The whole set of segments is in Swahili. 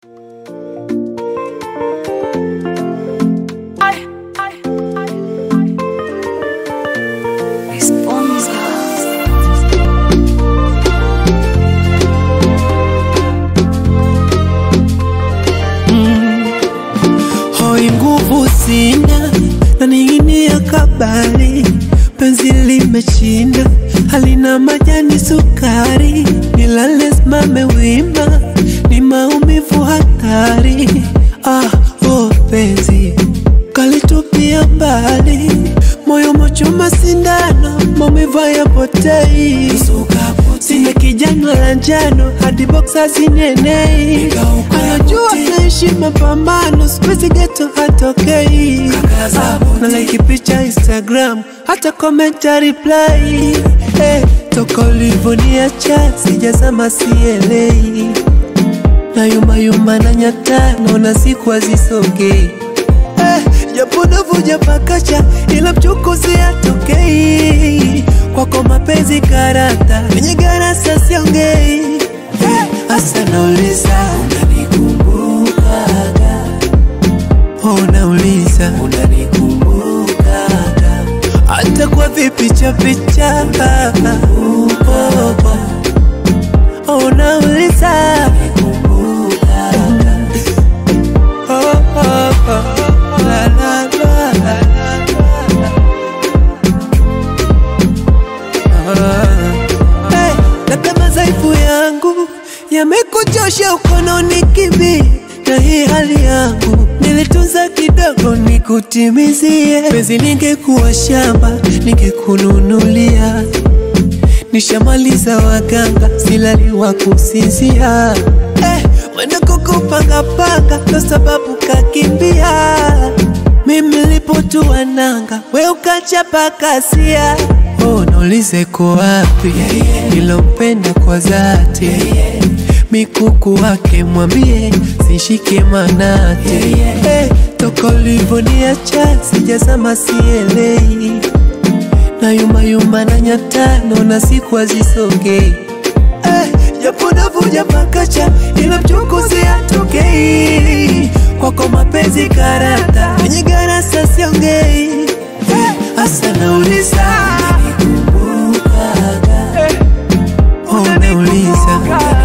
sina na ning'inia kabari, penzi limeshinda, halina majani sukari, nilale simame wima, ni maumivu hatari. Ah, oh penzi kalitupia mbali, moyo mochoma sindano, maumivu hayapotei, sina kijana la njano hadi boksa zinenei, anajua naishi mapambano, siwezi geto hatokei, na like picha Instagram, hata komenta reply hey, toka ulivoniacha sijazama sielei na yuma yuma na nyata naona siku hazisogei eh, japo navuja pakacha ila mchukuzi atokei kwako mapenzi karata kwenye garasa siongei eh, asa nauliza unanikumbukaga oh, nauliza unanikumbukaga hata kwa vipicha picha oh, oh, oh, nauliza Oh, oh, oh, la, la, la, la, la. Ah. Hey, labda madhaifu yangu yamekuchosha ukononi kibi na hii hali yangu nilitunza kidogo nikutimizie pezi ningekuwa shamba ningekununulia nishamaliza waganga silali wa kusinzia eh, mwenda kukupangapanga ndo sababu kakimbia mimi lipotua nanga we ukachapa kasia oh, naulize ko wapi nilompenda kwa dhati mikuku wake mwambie sishike manate eh, toka ulivoniacha sijazama sielei na yuma yuma na nyata naona siku hazisogei eh, japo navuja pakacha ila mchukuzi atokei kwako mapenzi karata kwenye garasa siongei eh, asa nauliza oh, nauliza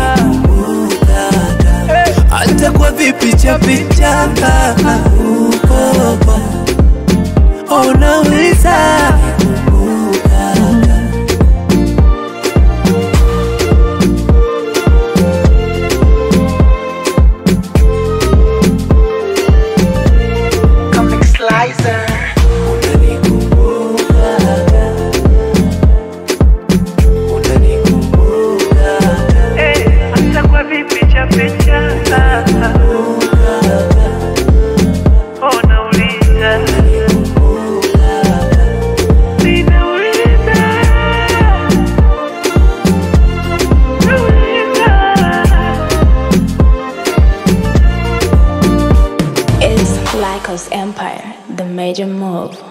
hata kwa vipicha picha oh, oh, oh, nauliza Comic Slicer. Eh, hata kwa vipicha picha. Oh, nauliza. Ninauliza. Nauliza. It's Lycos Empire, the major move.